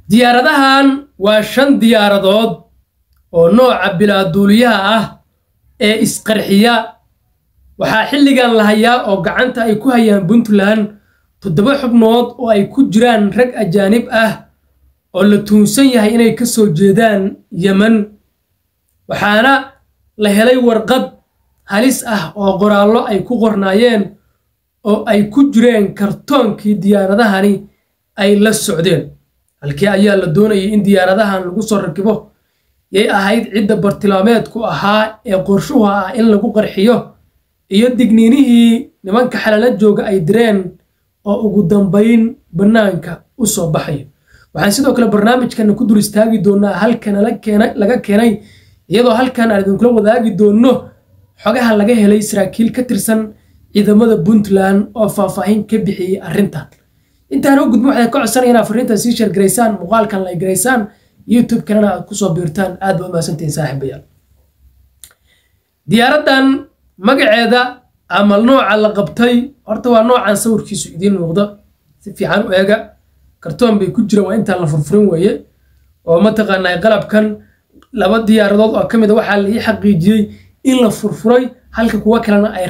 diyaaradahan waa shan diyaaradood oo nooca bilaaduuliyaha ah ee isqarxiya waxaa xilligan la hayaa oo gacanta ay ku hayaan puntland toddoba xubnood oo ay ku jiraan rag ajaanib ah oo la tuunsan yahay inay ka soo jeedaan yemen waxaana la helay warqad halis ah oo qoraallo ay ku qornaayeen oo ay ku jireen kartoonkii diyaaradahani ay la socdeen halkii ayaa la doonayay in diyaaradahan lagu soo rakibo yay ahayd cidda bartilmaameedku ahaa ee qorshuhu ah in lagu qarxiyo iyo digniinihii nimanka xalala jooga ay direen oo ugu dambayn bannaanka u soo baxayo waxaan sidoo kale barnaamijkana ku dul istaagi doonaa halkan laga keenay iyadoo halkan aan idinkula wadaagi doonno xogaha laga helay saraakiil ka tirsan ciidamada puntland oo faahfaahin ka bixiyey arrintan intaan u gudbo waxaan ka codsanaya inaad fariintan sii sheergaraysaan muuqaalkan la garaysaan youtube kalena aad kusoo biirtaan aad ba umahadsantihiin saaxiibayaal diyaaraddan magaceeda ama nooca la qabtay horta waa noocan sawirkiisu idiin muuqda si fiican u eega kartoon bay ku jiraan waa intaan la furfurin weeye oo mataqaanaa qalabkan laba diyaaradood oo ka mid a waxaa la ii xaqiijiyey in la furfuray halka kuwa kalena ay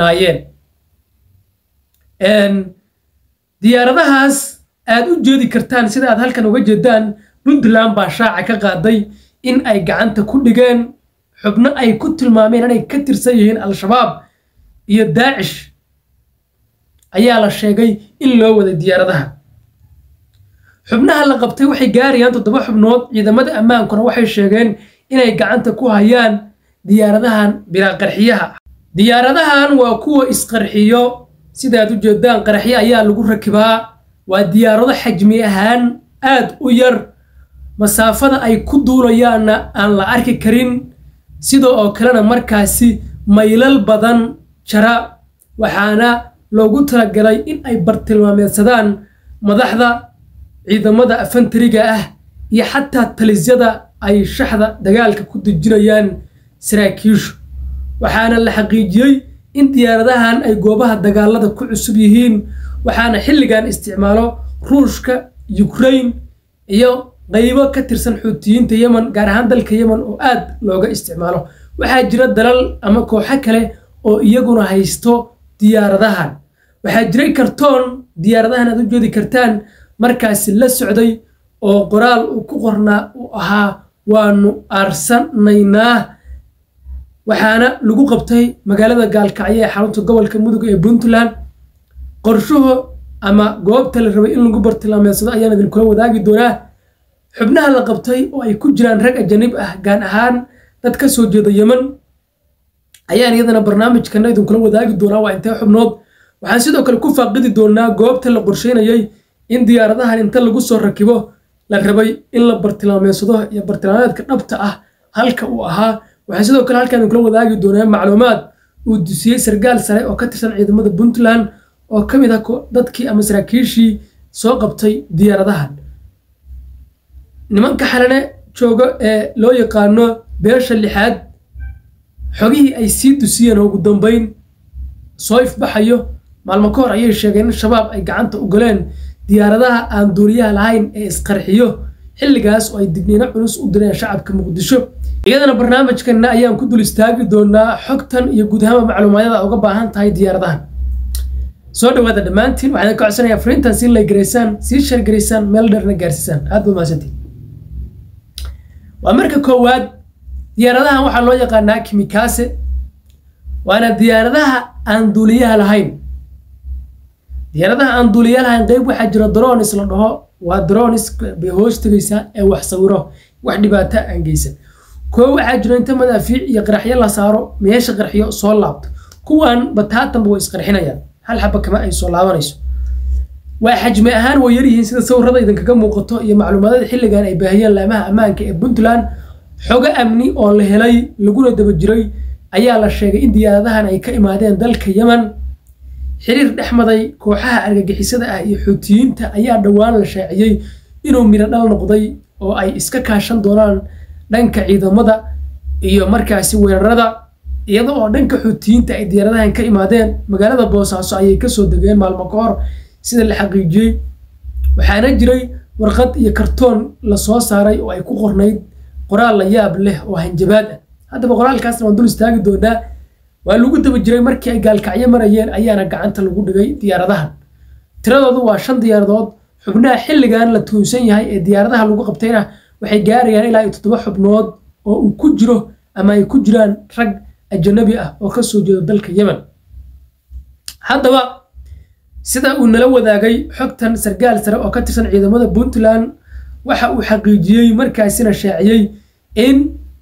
rakibnaayeen diyaaradahaas aad u jeedi kartaan sida aad halkan uga jeedaan puntland baa shaaca ka qaaday in ay gacanta ku dhigeen xubno ay ku tilmaameen inay ka tirsan yihiin al-shabaab iyo daacish ayaa la sheegay in loo waday diyaaradaha xubnaha la qabtay waxay gaarayaan toddoba xubnood ciidamada ammaankuna waxay sheegeen inay gacanta ku hayaan diyaaradahan bilaa qarxiyaha diyaaradahan waa kuwa isqarxiyo sidaad u jeedaan qaraxyo ayaa lagu rakibaa waa diyaarado xajmi ahaan aad u yar masaafada ay ku duulayaanna aan la arki karin sida oo kalena markaasi maylal badan jara waxaana loogu talagalay in ay bartilmaameedsadaan madaxda ciidamada afantariga ah iyo xataa talisyada ay shaxda dagaalka ku dejinayaan saraakiishu waxaana la xaqiijiyey in diyaaradahan ay goobaha dagaalada ku cusub yihiin waxaana xilligan isticmaalo ruushka yukrain iyo qaybo ka tirsan xuutiyiinta yemen gaar ahaan dalka yemen oo aad looga isticmaalo waxaa jira dalal ama kooxo kale oo iyaguna haysto diyaaradahan waxaa jiray kartoon diyaaradahan aad u jeedi kartaan markaasi la socday oo qoraal uu ku qornaa uu ahaa waanu aarsanaynaa waxaana lagu qabtay magaalada gaalkacyo ee xarunta gobolka mudug ee puntland qorshuhu ama goobta la rabay in lagu bartilmaameedsado ayaan idinkula wadaagi doonaa xubnaha la qabtay oo ay ku jiraan rag ajanib ah gaan ahaan dad ka soo jeeda yemen ayaan iyadana barnaamijkana idinkula wadaagi doonaa waa intee xubnood waxaan sidoo kale ku faaqidi doonaa goobta la qorsheynayay in diyaaradahan inta lagu soo rakibo la rabay in la bartilmaameedsado iyo bartilmaameedka dhabta ah halka uu ahaa waxaan sidoo kale halkaan idinkula wadaagi doonaa macluumaad uu dusiyey sargaal sare oo ka tirsan ciidamada puntland oo ka mid ah dadkii ama saraakiishii soo qabtay diyaaradahan nimanka xalane jooga ee loo yaqaano beesha lixaad xogihii ay sii dusiyeen oo ugu dambayn soo ifbaxayo maalmo ka hor ayay sheegeen in shabaab ay gacanta u galeen diyaaradaha aan duuliyaha lahayn ee isqarxiyo xilligaas oo ay digniino culus u direen shacabka muqdisho iyadana barnaamijkanna ayaan ku dul istaagi doonaa xogtan iyo guud ahaanba macluumaadada uga baahan tahay diyaaradahan soo dhawaada dhammaantiin waxaan ka codsanayaa fariintan sii laygaraysaan sii shargaraysaan meel dheerna gaarsiisaan aad ba mahadsantiin waa marka koowaad diyaaradahan waxaa loo yaqaanaa kimikaase waana diyaaradaha aan duuliyaha lahayn diyaaradaha aan duuliyaha lahayn qeyb waxaa jira dronis la dhaho waa dronis bay hoos tegaysaa ee wax sawiro wax dhibaato aan geysan koo waxaa jira inta madaafiic iyo qaraxyo la saaro meesha qarxiyo soo laabto kuwan bataatanba way isqarxinayaan hal xaba kama ay soo laabanayso waa xajmi ahaan way yaryihiin sida sawirada idinkaga muuqato iyo macluumaadada xilligan ay baahiyeen laamaha ammaanka ee puntland xogo amni oo la helay laguna daba jiray ayaa la sheegay in diyaaradahan ay ka imaadeen dalka yemen xiriir dhex maday kooxaha argagixisada ah iyo xuutiyiinta ayaa dhowaan la shaaciyey inuu midho dhal noqday oo ay iska kaashan doonaan dhanka ciidamada iyo markaasi weerarada iyada oo dhanka xuutiyiinta ay diyaaradahan ka imaadeen magaalada boosaaso ayay kasoo degeen maalmo ka hor sida la xaqiijiyey waxaana jiray warqad iyo kartoon lasoo saaray oo ay ku qornayd qoraal la yaab leh oo hanjabaad ah haddaba qoraalkaasna waan dul istaagi doonaa waa lagu daba jiray markii ay gaalkacyo marayeen ayaana gacanta lagu dhigay diyaaradahan tiradoodu waa shan diyaaradood xubnaha xilligan la tuunsan yahay ee diyaaradaha lagu qabtayna waxay gaarayaan ilaa iyo toddoba xubnood oo uu ku jiro ama ay ku jiraan rag ajanabi ah oo ka soo jeeda dalka yemen haddaba sida uu nala wadaagay xogtan sargaal sare oo ka tirsan ciidamada puntland waxa uu xaqiijiyey markaasina shaaciyey in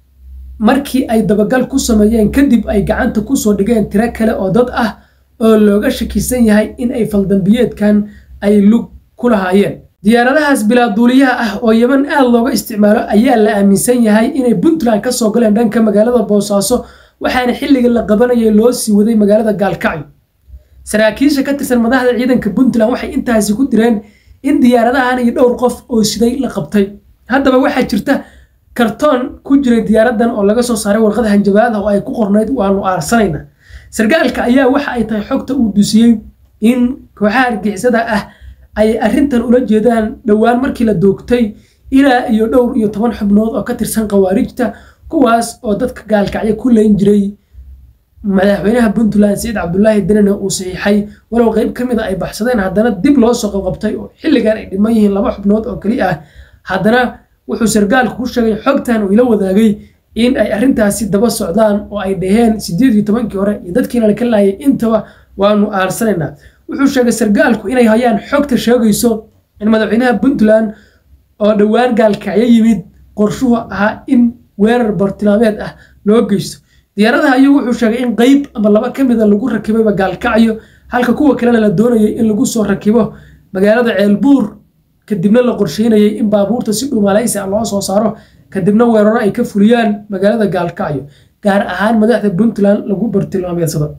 markii ay dabagal ku sameeyeen kadib ay gacanta kusoo dhigeen tiro kale oo dad ah oo looga shakisan yahay in ay faldambiyeedkan ay lug ku lahaayeen diyaaradahaas bilaaduuliyaha ah oo yeman aad looga isticmaalo ayaa la aaminsan yahay inay puntland ka soo galeen dhanka magaalada boosaaso waxaana xilliga la qabanayay loo sii waday magaalada gaalkacyo saraakiisha ka tirsan madaxda ciidanka puntland waxay intaasi ku direen in diyaaradahan iyo dhowr qof oo siday la qabtay haddaba waxaa jirta kartoon ku jiray diyaaradan oo laga soo saaray warqada hanjabaada oo ay ku qornayd waanu aarsanayna sargaalka ayaa waxa ay tahay xogta uu dusiyey in kooxaha argixisada ah ay arrintan ula jeedaan dhowaan markii la doogtay ilaa iyo dhowr iyo toban xubnood oo ka tirsan khawaarijta kuwaas oo dadka gaalkacyo ku leyn jiray madaxweynaha puntland saciid cabdulaahi denina uu saxiixay walow qeyb ka mid a ay baxsadeen haddana dib loo soo qabqabtay oo xilligan ay dhiman yihiin laba xubnood oo keli ah haddana wuxuu sargaalku ku sheegay xogtan uu ila wadaagay in ay arrintaasi daba socdaan oo ay dhaheen sideed iyo tobankii hore iyo dadkiina laka laayay intaba waanu aarsanaynaa wuxuu sheegay sargaalku inay hayaan xogta sheegayso in madaxweynaha puntland oo dhowaan gaalkacyo yimid qorshuhu ahaa in weerar bartilmaameed ah loo geysto diyaaradaha ayuu wuxuu sheegay in qeyb ama laba ka mida lagu rakibayba gaalkacyo halka kuwa kalena la doonayay in lagu soo rakibo magaalada ceelbuur kadibna la qorsheynayay in baabuurta si dhuumaalaysi ah loo soo saaro kadibna weeraro ay ka fuliyaan magaalada gaalkacyo gaar ahaan madaxda puntland lagu bartilmaameedsado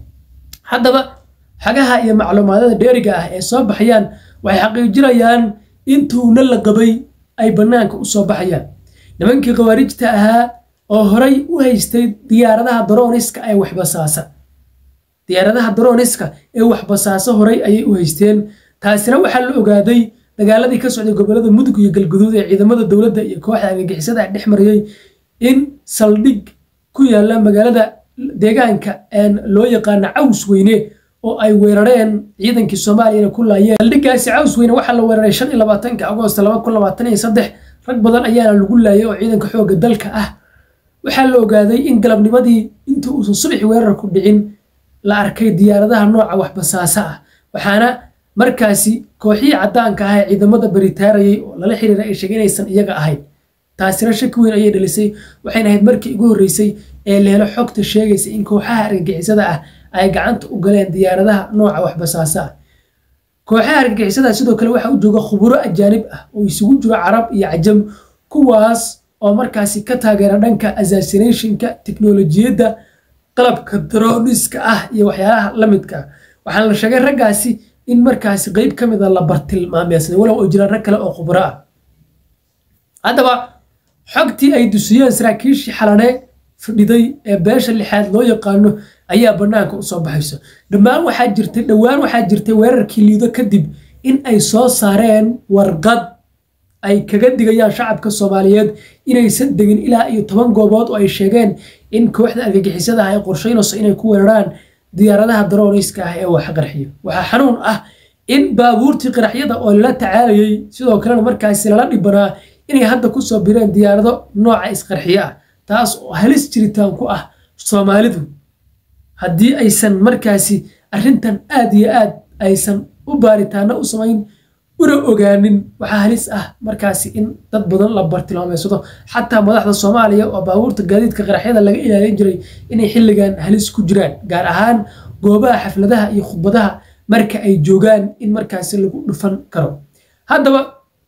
haddaba xagaha iyo macluumaadada dheeriga ah ee soo baxayaan waxay xaqiijinayaan intuuna la qabay ay bannaanka u soo baxayaan nimankii khawaarijta ahaa oo horay u haystay diyaaradaha darooniska ee waxbasaasa diyaaradaha darooniska ee waxbasaasa horay ayay u haysteen taasina waxaa la ogaaday dagaaladii ka socday gobolada mudug iyo galguduud ee ciidamada dowladda iyo kooxda argagixisada dhex marayay in saldhig ku yaala magaalada deegaanka loo yaqaana caws weyne oo ay weerareen ciidankii soomaaliyana ku laayeen saldhigaasi caws weyne waxaa la weeraray shan iyo labaatanka agoost laba kun labaatan iyo saddex rag badan ayaana lagu laayay oo ciidanka xoogga dalka ah waxaa la ogaaday in galabnimadii inta uusan subaxi weerarku dhicin la arkay diyaaradaha nooca waxbasaasa ah waxaana markaasi kooxihii caddaanka ah ee ciidamada baritaarayay oo lala xiriira ay sheegay inaysan iyaga ahayn taasina shaki weyn ayay dhalisay waxayna ahayd markii ugu horreysay ee la helo xogta sheegaysa in kooxaha argagixisada ah ay gacanta u galeen diyaaradaha nooca waxbasaasa ah kooxaha argagixisada sidoo kale waxaa u jooga khuburo ajaanib ah oo isugu jiro carab iyo cajam kuwaas oo markaasi ka taageera dhanka assassinationka teknolojiyadda qalabka daroniska ah iyo waxyaalaha la midka ah waxaana la sheegay raggaasi in markaasi qeyb ka mida la bartilmaameedsaday walow ay jiraan rag kale oo khubro ah haddaba xogtii ay dusiyeen saraakiishii xalane fadhiday ee beesha lixaad loo yaqaano ayaa bannaanka usoo baxayso dhammaan waxaa jirtay dhowaan waxaa jirtay weerarkii liido kadib in ay soo saareen warqad ay kaga digayaan shacabka soomaaliyeed inaysan degin ilaa iyo toban goobood oo ay sheegeen in kooxda argagixisada ah ay qorsheynayso inay ku weeraraan diyaaradaha darooniska ah ee wax qarxiyo waxaa xanuun ah in baabuurtii qaraxyada oo lala tacaalayay sidoo kalena markaasi lala dhibanaa inay hadda kusoo bireen diyaarado nooca isqarxiyo ah taas oo halis jiritaan ku ah soomaalidu haddii aysan markaasi arrintan aad iyo aad aysan u baaritaano u samayn una ogaanin waxaa halis ah markaasi in dad badan la bartilmaameysado xataa madaxda soomaaliya oo baabuurta gaadiidka qaraxyada laga ilaalin jiray inay xilligan halis ku jiraan gaar ahaan goobaha xafladaha iyo khudbadaha marka ay joogaan in markaasi lagu dhufan karo haddaba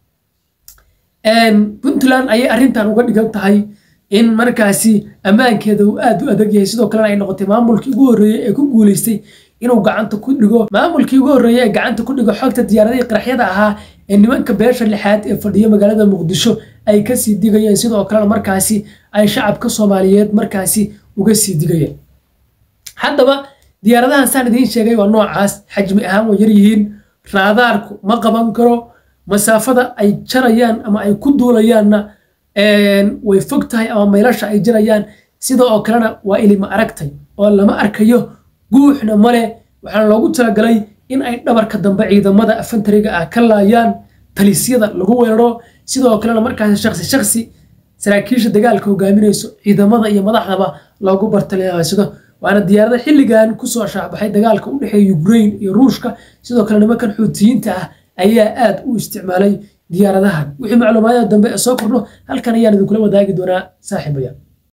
puntland ayay arrintan uga dhigan tahay in markaasi ammaankeeda uu aad u adag yahay sidoo kalena ay noqotay maamulkii ugu horreeyey ee ku guuleystay inuu gacanta ku dhigo maamulkii ugu horreeyey ee gacanta ku dhigo xogta diyaaradihii qaraxyada ahaa ee nimanka beesha lixaad ee fadhiya magaalada muqdisho ay kasii digayeen sidoo kalena markaasi ay shacabka soomaaliyeed markaasi uga sii digayeen haddaba diyaaradahan saan idiin sheegay waa noocaas xajmi ahaan way yaryihiin raadaarku ma qaban karo masaafada ay jarayaan ama ay ku duulayaanna way fog tahay ama maylasha ay jarayaan sida oo kalena waa ilima aragtay oo lama arkayo guuxna male waxaana loogu talagalay in ay dhabarka dambe ciidamada afantariga ah ka laayaan talisyada lagu weeraro sidoo kalena markaas shaksi shaksi saraakiisha dagaalka hogaaminayso ciidamada iyo madaxdaba loogu bartaleeysado waana diyaarada xilligan kusoo shaacbaxay dagaalka u dhexeeya ukraine iyo ruushka sidoo kale nimankan xuutiyiinta ah ayaa aad u isticmaalay diyaaradahan wixii macluumaadada dambe ee soo kordho halkan ayaan idinkula wadaagi doonaa saaxiibaya